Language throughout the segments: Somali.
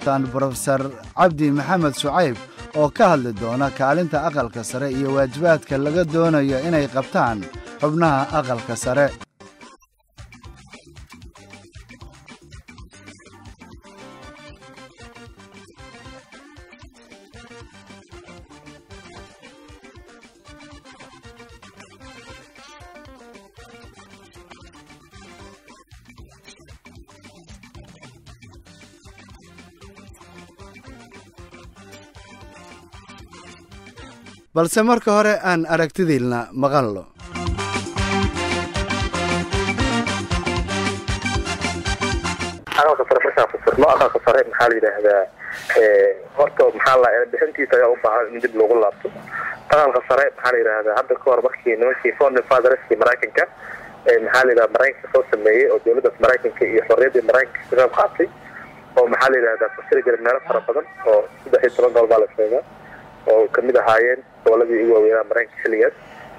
doontaan brofesor cabdi maxamed shucayb oo ka hadli doona kaalinta aqalka sare iyo waajibaadka laga doonayo inay qabtaan xubnaha aqalka sare balse marka hore aan aragtidiilna maqallo aqalka sare markaan fasirno aqalka sare maxaa la yidhaahdaa horta maxaa la bixintiisa ayaa u baahan in dib loogu laabto aqalka sare maxaa la yidhaahdaa hadda ka hor markii nimankii founding fatherskii maraykanka maxaa la yidhahdaa maraykanka soo sameeyey oo dowladdaas maraykanka iyo xorriyaddii maraykanka ka qayb qaatay oo maxaa la yidhahdaa fasiri jira meelo fara badan oo saddex iyo toban gobol baa la sheegaa oo kamid ahaayeen goboladii ugu waaweynaa maraykanka xilligaas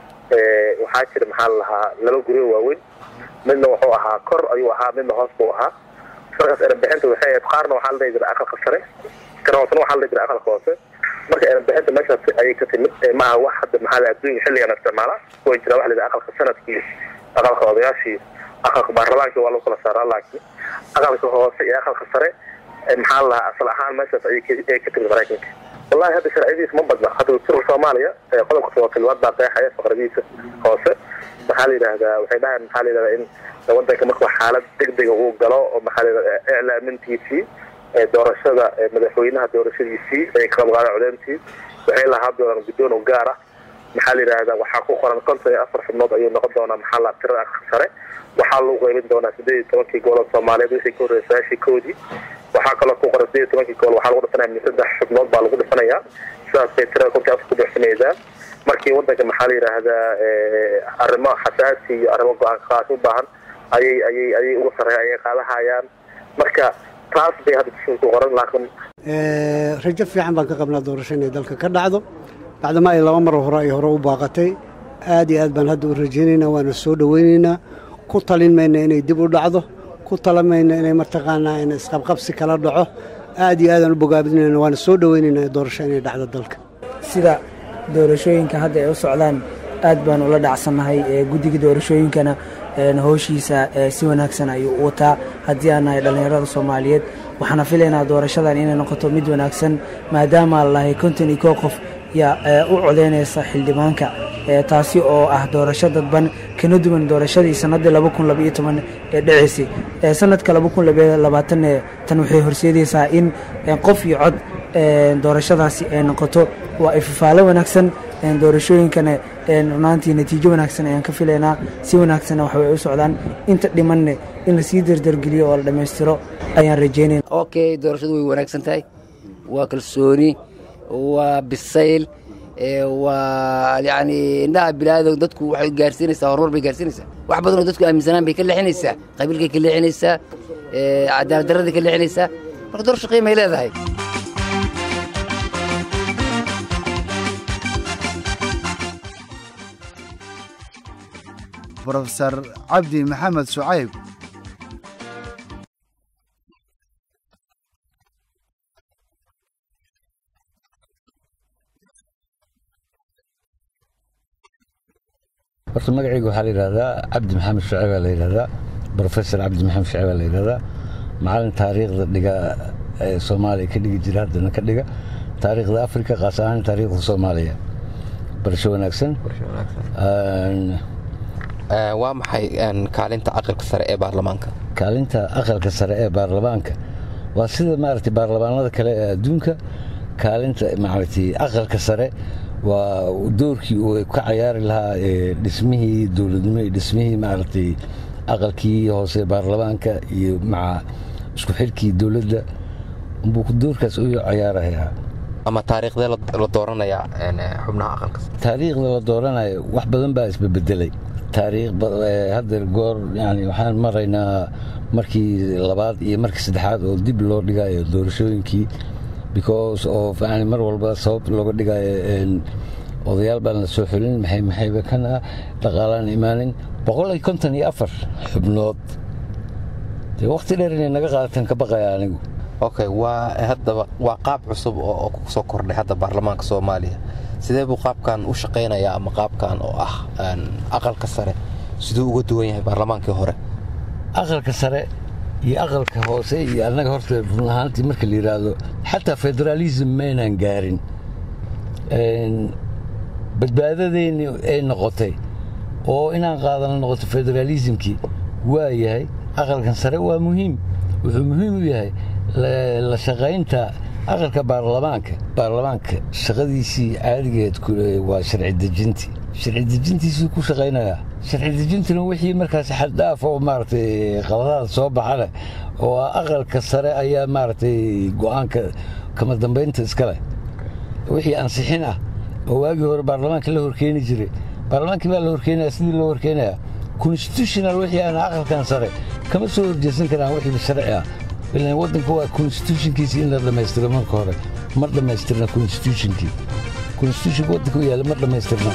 waxaa jira maxaa la lahaa laba guryo waaweyn midna wuxuu ahaa kor ayuu ahaa midna hoos buu ahaa markaas erebixinta waxay ahayd qaarna waxaa la dhihi jiray aqalka sare kana hoosena waxaa la dhihi jiray aqalka hoose marka erebixinta meeshaas ayay ka timid maaha wax hadda maxaa la adduunka xilligan isticmaala way jira waxa la yidhaha aqalka sanadkii aqalka odayaashii aqalka baarlamaankii waa lagu kala saaraa laakiin aqalka hoose iyo aqalka sare maxaa la lahaa asal ahaan meeshaas ayay ka timid maraykanka wallahi hadda sharciyadiisa ma badna hadda dastuurka soomaaliya qodobka todobaatilibaad baa qeexaya faqradiisa hoose maxaa la yidhaahdaa waxay dhahayan maxaa la yidhahdaa in wadanka markuu xaalad degdega uu galo oo maxaa la yidhahdaa iclaamintiisii doorashada madaxweynaha doorashadiisii ay ka qabqaada codeyntii waxay lahaa doonaan guddoon u gaar ah maxaa la yidhaahdaa waxaa ku qoran konton iyo afar xubnood ayuu noqon doonaa maxaa la tirada aqalka sare waxaa lagu qaybin doonaa sideed iyo tobankii gobolod soomaaliyeed wixii ka horreeyay sagaashii koodii waxaa kaloo ku qoran sideed iyo tobankii gobol waxaa lagu dhisanaya min saddex xubnood baa lagu dhifanayaa sidaas bay tirada kontii afar ku buuxsanaysaa markii wadanka maxaa la yidhaahdaa arrimo xasaasi iyo arrimo go-aan qaas u baahan ayay ayay ayay uga sarreeya ayay qaadahayaan marka taas bay hadda ku qoran laakiin rajo fiican baan ka qabnaa doorasho inay dalka ka dhacdo bacdama ay laba mar hore ay hore u baaqatay aad iyo aad baan hadda u rajaynaynaa waana soo dhowaynaynaa ku talin mayna inay dib u dhacdo ku talan mayna inay mataqaanaa in isqabqabsi kala dhaco aad iyo aadaan u bogaabinayna waana soo dhowaynaynaa doorasho inay dhacdo dalka sida doorashooyinka hadda ay u socdaan aad baan ula dhacsannahay guddiga doorashooyinkana howshiisa si wanaagsan ayuu u wataa haddii aan nahay dhallinyarada soomaaliyeed waxaana filaynaa doorashadan inay noqoto mid wanaagsan maadaama lalahay konton iyo koo qof yaa u codeynaysa xildhibaanka taasi oo ah doorasho dadban kana duwan doorashadii sannaddii ee dhacaysay sanadka tan waxay horseedaysaa in qof iyo cod doorashadaasi ay noqoto waa ifafaalo wanaagsan doorashooyinkana runaantii natiijo wanaagsan ayaan ka filaynaa si wanaagsanna waxbay u socdaan inta dhimanne in lasii dardargeliyo oo la dhammaystiro ayaan rajaynayna okay doorashadu way wanaagsan tahay waa kalsooni waa bisayl waa yani indhaha bilaado dadku waxay gaarsiinaysaa horumar bay gaarsiinaysaa wax badan oo dadku aaminsanaan bay ka leexinaysaa qabiilkay ka leexinaysaa cadaalad darraday ka leexinaysaa marka doorasho qiimay leedahay brofesor cabdi maxamed shucayb horta magacayga waxaa la yidhahdaa cabdi maxamed shucayb baa la yidhahdaa brofesor cabdi maxamed shucayb baa la yidhahdaa macalin taariikhda dhiga ee soomaaliya ka dhigi jira haddana ka dhiga taariikhda afrika qaas ahaan taariikhda soomaaliya barasho wanaagsan waa maxay kaalinta aqalka sare ee baarlamaanka kaalinta aqalka sare ee baarlamaanka waa sida maaragtay baarlamaanada kale ee adduunka kaalinta maaragtay aqalka sare waa doorkii uu ka cayaari lahaa dhismihii dowladnimo iyo dhismihii maaragtay aqalkii hoose baarlamaanka iyo maca isku xidhkii dowladda buu doorkaas u cayaarayaa ama taariikhdee la dooranayaa xubnaha aqalka sare taariikhda la dooranayo wax badan baa isbebedelay taariikh hadda goor yani waxaan maraynaa markii labaad iyo markii saddexaad oo dib loo dhigayo doorashooyinkii because of yani mar walba sabab looga dhigayo odayaal baan la soo xulin maxay maxayba kan ah dhaqaalaan imaanin boqol iyo konton iyo afar xubnood dee wakhti dheer inay naga qaadatan ka baqaya anigu okay waa haddaba waa qaab cusub oo ku soo kordhay hadda baarlamaanka soomaaliya sidee buu qaabkan u shaqaynayaa ama qaabkan oo ah aqalka sare siduu uga duwan yahay baarlamaankii hore aqalka sare iyo aqalka hoose iyo annaga horta run ahaantii marka la yidhaahdo xataa federaalism maynaan gaarin badbaadadeenni ay noqotay oo inaan qaadano noqoto federaalismkii waa yahay aqalkan sare waa muhiim wuxuu muhiim u yahay la shaqaynta aqalka baarlamaanka baarlamaanka shaqadiisii caadigeed waa sharci dejintii sharci dejintiisuu ku shaqaynayaa sharci dejintuna wixii markaas xaddhaaf oo maaragtay qaladaad soo baxana oo aqalka sare ayaa maaragtay go'aanka kama dambaynta iska leh wixii ansixin ah oo waagii hore baarlamaanka la horkeeni jiray baarlamaankii baa la horkeenaya sidii loo horkeenayaa constitutional wixii aan aqalkan sare kama soo horjeesan karaan wixii sharci ah ilan waddanka waa constitutionkiisii in la dhammaystiro marka hore ma dhammaystirna constitutionkii constitutionka waddanka u yaalla ma dhammaystirna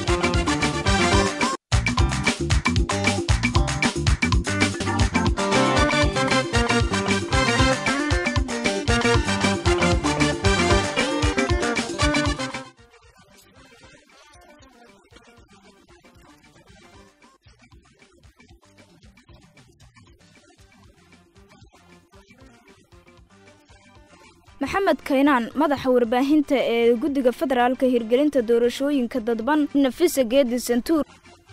maxamed kaynaan madaxa warbaahinta ee guddiga federaalka hirgelinta doorashooyinka dadban nafisa geedi santuur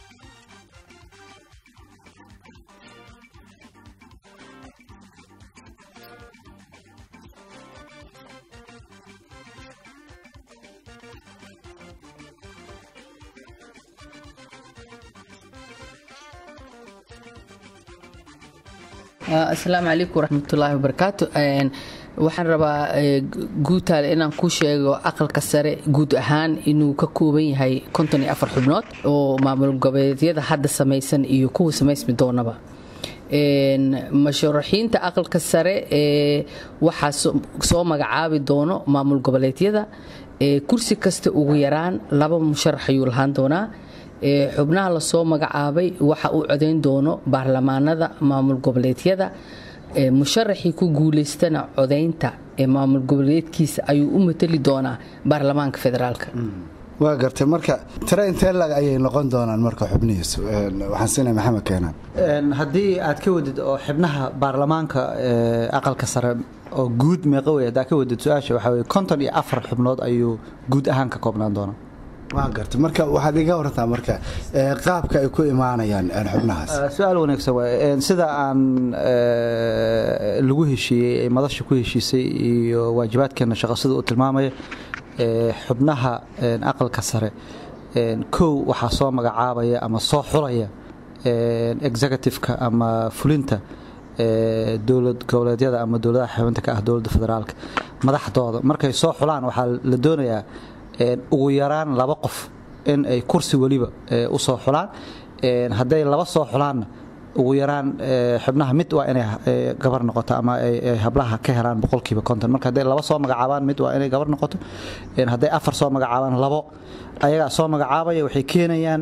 asalaamu calaykum waraxmatullaahi wabarakaatu waxaan rabaa guutaale inaan ku sheego aqalka sare guud ahaan inuu ka kooban yahay konton iyo afar xubnood oo maamul goboleedyada hadda samaysan iyo kuwa samaysmi doonaba masharaxiinta aqalka sare waxaa soo magacaabi doono maamul goboleedyada kursi kasta ugu yaraan laba musharax ayuu lahaan doonaa xubnaha lasoo magacaabay waxa uu codayn doono baarlamaanada maamul goboleedyada musharaxii ku guulaystana codaynta ee maamul goboleedkiisa ayuu u matali doonaa baarlamaanka federaalka waa gartay marka tire intee lag ayay noqon doonaan marka xubnihiis waxaan siinaya maxamed keenaan haddii aad ka wadid oo xibnaha baarlamaanka aqalka sare oo guud meeqa wey haddaa ka wadid su-aasha waxaa weye konton iyo afar xubnood ayuu guud ahaan ka koobnaan doonaa waa gartay marka waxaad iga wartaa marka qaabka ay ku imaanayaan xubnahaas su-aal wanaagsan waay sida aan lagu heshiiyey ay madasha ku heshiisay iyo waajibaadkeena shaqo sida uu tilmaamaya xubnaha aqalka sare kow waxaa soo magacaabaya ama soo xulaya executive-ka ama fulinta dowlad goboleedyada ama dowladaha xubinta ka ah dowladda federaalka madaxdooda markay soo xulaan waxaa la doonayaa ugu yaraan laba qof in ay kursi weliba u soo xulaan hadday laba soo xulaanna ugu yaraan xubnaha mid waa inay gabar noqoto ama ay hablaha ka helaan boqolkiiba konton marka hadday laba soo magacaabaan mid waa inay gabar noqoto hadday afar soo magacaabaan labo ayagaa soo magacaabaya waxay keenayaan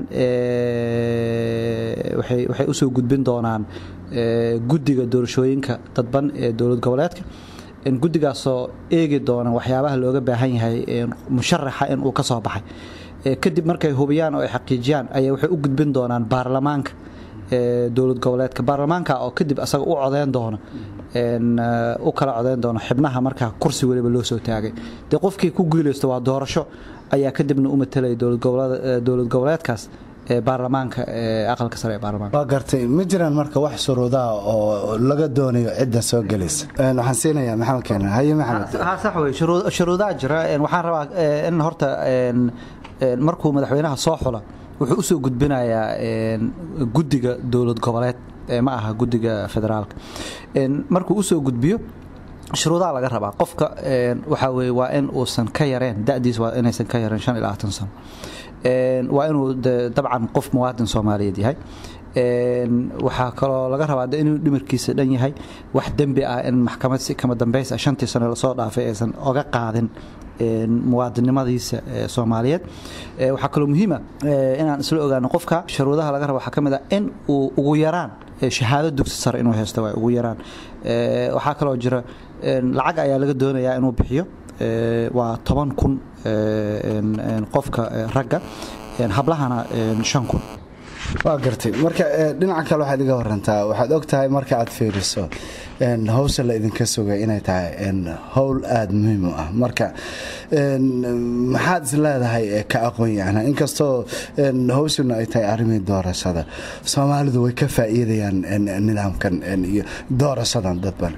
waxay usoo gudbin doonaan guddiga doorashooyinka dadban ee dowlad goboleedka guddigaasoo eegi doona waxyaabaha looga baahan yahay musharaxa in uu ka soo baxay kadib markay hubiyaan oo ay xaqiijiyaan ayay waxay u gudbin doonaan baarlamaanka dowlad goboleedka baarlamaanka oo kadib asaga u codeyn doono u kala codeyn doono xibnaha markaa kursi weliba loo soo taagay dee qofkii ku guulaysto waa doorasho ayaa kadibna u matelaya dowlad goboleedkaas baarlamaanka aqalka sare ee baarlamaanka waa gartay ma jiraan marka wax shuruudaha oo laga doonayo cidda soo gelaysa waxaan siinayaa maxamed keenan haye maxamed ha sax wey shuruudaha jira waxaan rabaa in horta markuu madaxweynaha soo xula wuxuu usoo gudbinayaa guddiga dowlad goboleed ma aha guddiga federaalka markuu usoo gudbiyo shuruudaha laga rabaa qofka waxaa weye waa in uusan ka yareen da'diis waa inaysan ka yareen shan iyo labaatan sano waa inuu dabcan qof muwaadin soomaaliyeed yahay waxaa kaloo laga rabaa inuu dhimarkiisa dhan yahay wax dembi ah in maxkamad si kama dambaysa shantii sano lasoo dhaafay aysan oga qaadin muwaadinimadiisa soomaaliyeed waxaa kaloo muhiima inaan isla ogaano qofka shuruudaha laga raba waxaa ka mid ah in uu ugu yaraan shahaado dugsi sare inuu haysto waa ugu yaraan waxaa kaloo jira lacag ayaa laga doonayaa inuu bixiyo waa toban kun qofka ragga hablahana shan kun waa gartay marka dhinaca kale waxaad iga warantaa waxaad og tahay marka aad fiiriso hawsha la idinka sugay inay tahay howl aada muhiim u ah marka maxaad is leedahay ka aqoon yahna inkastoo hawshuna ay tahay arrimii doorashada soomaalidu way ka faa'iidayaan nidaamkan iyo doorashadan dadban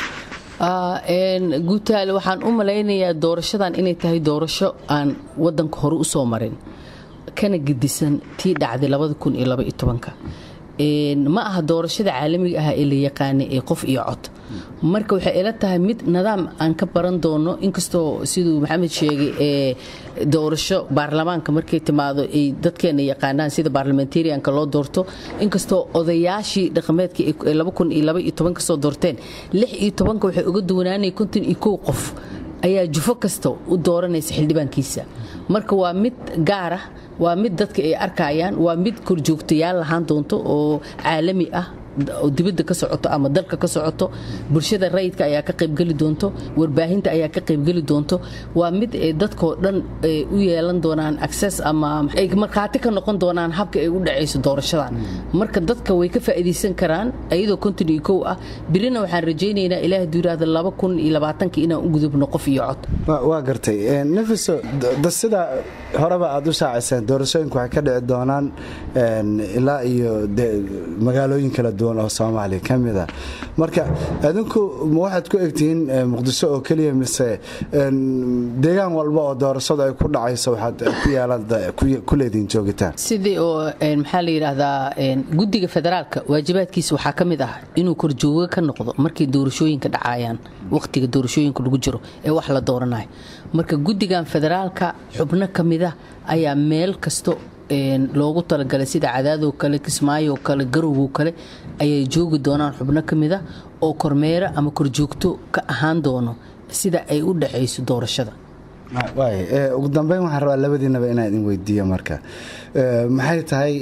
guutaale waxaan u malaynayaa doorashadan inay tahay doorasho aan wadanka hore u soo marin kana gedisan tii dhacday ma aha doorashada caalamiga ah ee la yaqaana ee qof iyo cod marka waxay ila tahay mid nidaam aan ka baran doono inkastoo siduu maxamed sheegay ee doorasho baarlamaanka markay timaado ay dadkeena yaqaanaan sida baarlamentarianka loo doorto inkastoo odayaashii dhaqameedka kasoo doorteen waxay uga duwanaanay qof ayaa jufo kasta u dooranaysa xildhibaankiisa marka waa mid gaar ah waa mid dadka ay arkayaan waa mid korjoogtayaal lahaan doonto oo caalami ah oo dibadda ka socoto ama dalka ka socoto bulshada rayidka ayaa ka qaybgeli doonto warbaahinta ayaa ka qaybgeli doonto waa mid dadkoo dhan u yeelan doonaan access ama ay markhaati ka noqon doonaan habka ay u dhacayso doorashadan marka dadka way ka faa'iidaysan karaan iyadoo konton iyo kow ah birina waxaan rajaynaynaa ilaah duuraada laba kun iyo labaatanka inaan u gudubno qof iyo cod waa gartay nafiso sida horeba aad u shaaciseen doorashooyinku waxay ka dhici doonaan ilaa iyo magaalooyin kala duwan oo soomaaliya ka mida marka adinku ma waxaad ku egtihiin muqdisho oo keliya mise deegaan walba oo doorashadu ay ku dhacayso waxaad ku leediin joogitaan sidii oo maxaa la yidhaahdaa guddiga federaalka waajibaadkiisa waxaa ka mid ah inuu korjooga ka noqdo markay doorashooyinka dhacayaan wakhtiga doorashooyinka lagu jiro ee wax la dooranayo marka guddigan federaalka xubno ka mida ayaa meel kasto loogu talagalay sida cadaadoo kale kismaayo kale garowgo kale ayay joogi doonaan xubno ka mida oo kormeero ama korjoogto ka ahaan doono sida ay u dhexayso doorashada ugu dambeyn waxaan rabaa labadiinaba inaan idin weydiiyo marka maxay tahay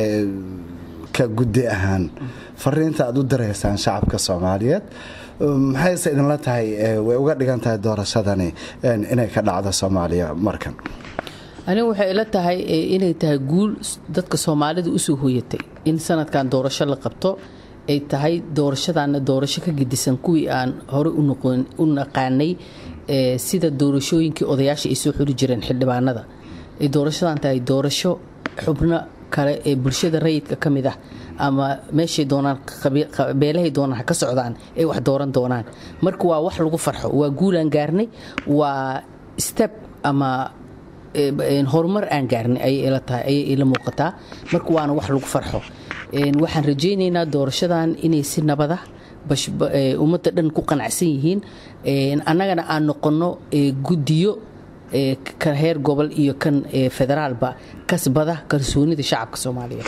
ka guddi ahaan fariinta aad u diraysaan shacabka soomaaliyeed maxayse idinla tahay way uga dhigan tahay doorashadani inay ka dhacdo soomaaliya markan anigu waxay ila tahay inay tahay guul dadka soomaalida usoo hoyatay in sanadkan doorasho la qabto ay tahay doorashadaana doorasho ka gedisan kuwii aan horey u naqaanay sida doorashooyinkii odayaasha ay soo xuri jireen xildhibaanada ay doorashadan tahay doorasho xubno kale ee bulshada rayidka ka mid ah ama meeshay doonaan beelahay doonaan ha ka socdaan ay wax dooran doonaan marka waa wax lagu farxo waa guulaan gaarnay waa step ama horumar aan gaarnay ayay ila tahay ayay ila muuqataa marka waana wax lagu farxo waxaan rajaynaynaa doorashadan inay si nabada ummadda dhan ku qanacsan yihiin annagana aan noqonno guddiyo ka heer gobol iyo kan federaalba kasbada kalsoonida shacabka soomaaliyeed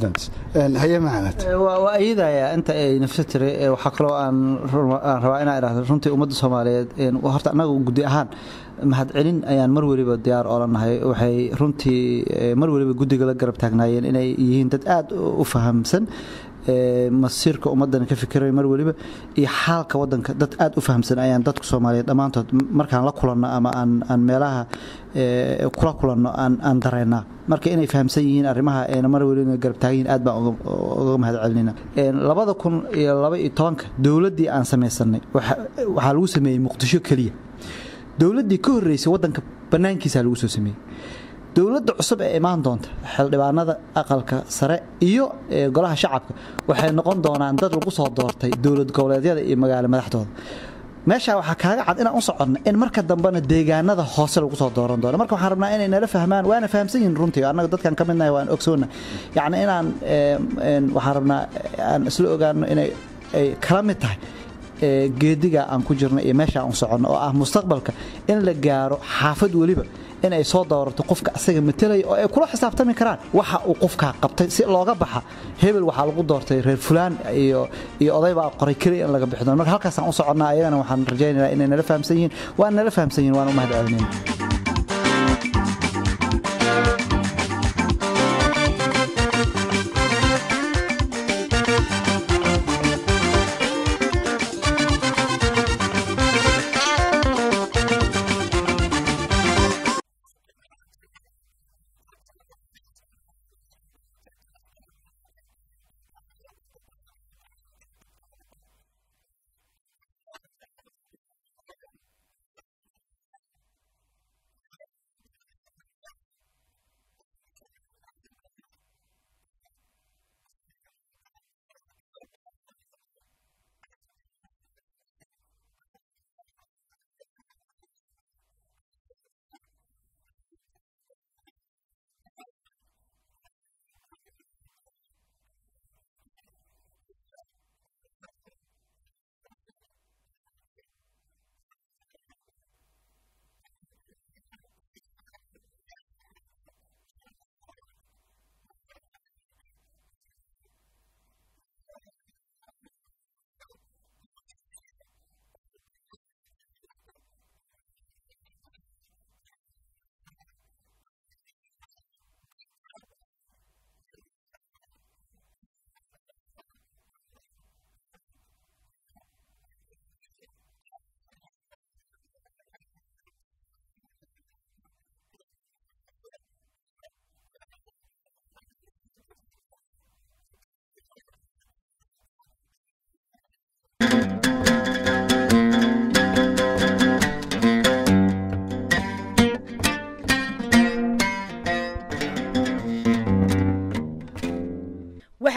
haye maxamed waa iyadaya inta ay nafsa tiri waxaa kaloo aan rabaa inaa idhahdo runtii ummadda soomaaliyeed horta annaga guddi ahaan mahadcelin ayaan mar weliba diyaar oolanahay waxay runtii mar weliba guddiga la garab taagnaayeen inay yihiin dad aada u fahamsan masiirka ummaddan ka fikiray mar weliba iyo xaalka wadanka dad aada u fahamsan ayaan dadka soomaaliyeed dhammaantood markaan la kulanno ama aan meelaha kula kulanno aan dareynaa marka inay fahamsan yihiin arrimaha ayna mar weliba garab taagan yihiin aad baan uga mahad celinayna labada kun iyo laba iyo tobanka dowladdii aan samaysanay waxaa lagu sameeyey muqdisho keliya dowladdii ka horreysay waddanka bannaankiisaa lagu soo sameeyey dowladda cusub ee imaan doonta xildhibaanada aqalka sare iyo golaha shacabka waxay noqon doonaan dad lagu soo doortay dowlad goboleedyada iyo magaalo madaxdooda meeshaa waxaa kaaga cad inaan u soconno in marka dambena deegaanada hoose lagu soo dooran doono marka waxaan rabnaa inay nala fahmaan waana fahamsan yihin runtii annaga dadkan ka midnahay waan ogsoonna yacni inaan waxaan rabnaa aan isla ogaano inay ay kala mid tahay geediga aan ku jirno iyo meesha aan soconno oo ah mustaqbalka in la gaaro xaafad weliba in ay soo doorato qofka asaga matelaya oo ay kula xisaabtami karaan waxa uu qofkaa qabtay si looga baxa hebel waxaa lagu doortay reer fulaan iyo iyo odaybaa qoray keliya in laga bixi doono marka halkaasaan u soconnaa ayagana waxaan rajaynaynaa inay nala fahamsan yihiin waan nala fahamsan yihin waan u mahad celinayna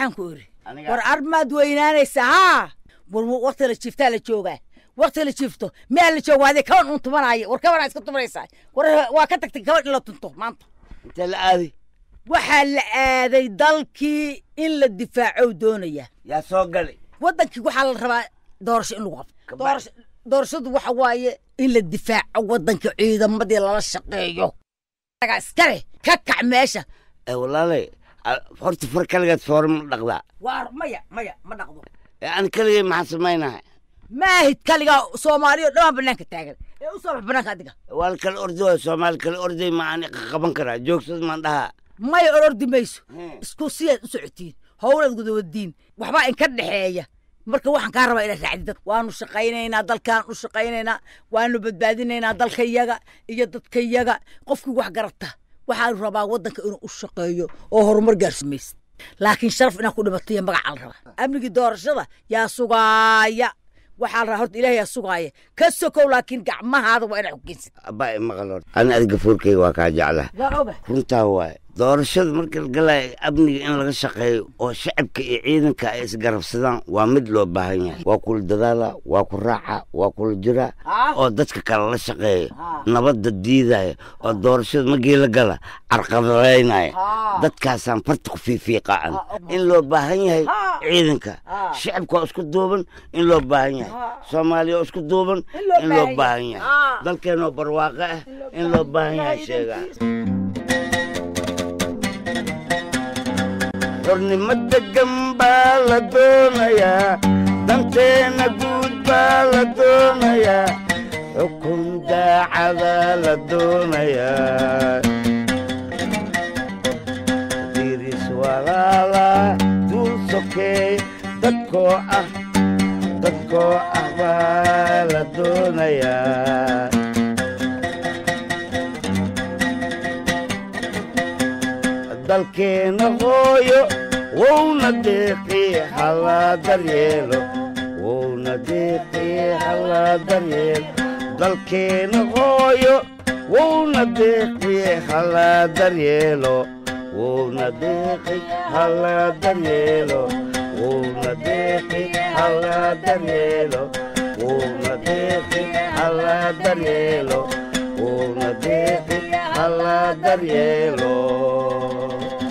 waxaan ku iri war armaad weynaanaysa haa war wakti la jiiftaa la joogaa wakti la jiifto miyaa la jooga adee kaban un tumanaya war kabanaa iska tumanaysaa war waa ka tagtay kaban in la tunto maanta intee la aaday waxaa la aaday dalkii in la difaaco doonaya yaa soo galay waddankii waxaa la rabaa doorasho in lagu qabto doorasho doorashadu waxa waaye in la difaaco waddanka ciidamadii lala shaqeeyo aga iskale ka kac meesha walaalay horta far kaligeed foore ma dhaqdaa waa maya maya ma dhaqdo aan kaligay maxaa samaynahay maahid kaligaa soomaaliya oo dhammaan banaanka taagan ee u soo bax banaanka adiga waa la kala ordi waay soomaali kala orday ma aan qaban karaa joogsad maan dhahaa maya orordi mayso isku siyaad u socotiin howlaad gudawadiin waxbaa inka dhexeeya marka waxaan kaa rabaa inaad raacdi dad waanu shaqaynaynaa dalkaan u shaqaynaynaa waanu badbaadinaynaa dalkayaga iyo dadkayaga qofkii wax garata waxaan rabaa waddanka inuu u shaqeeyo oo horumar gaarsimaysa laakiin sharaf inaan ku dhimataiyo magacaa la rabaa amnigii doorashada yaa sugaaya waxaa la rabaa horta ilaah yaa sugaaya ka sokow laakiin gacmahaada waa inaad xogeysid abaa maqal horta ani adiga fuurkayga waa kaa jeclaha waa oga runtaa waaye doorashada marka la galaayo amniga in laga shaqeeyo oo shacabka iyo ciidanka ay isgarabsadaan waa mid loo baahan yahay waa kula dadaala waa ku raaca waa kula jira oo dadka kale la shaqeeyo nabadda diidaya oo doorashada markii la gala carqabadaynaya dadkaasaan farta ku fiifiiqaan in loo baahan yahay ciidanka shacabka oo isku duuban in loo baahan yahay soomaaliya oo isku duuban in loo baahan yahay dalkeenoo barwaaqo ah in loo baahan yahay sheegaa xornimo degan baa la doonayaa danteenna guud baa la doonayaa xukun daacada la doonayaa diris walaala duul sokeey dadkoo ah dadkoo ah baa la doonayaa dalkeena hooyo wowna deeqi halaa daryeelo wowna deeqi halaa daryeelo dalkeena hooyo wowna deeqi halaa daryeelo wowna deeqi halaa daryeelo wowna deeqi halaa daryeelo wowna deeqi halaa daryeelo wowna deeqi halaa daryeelo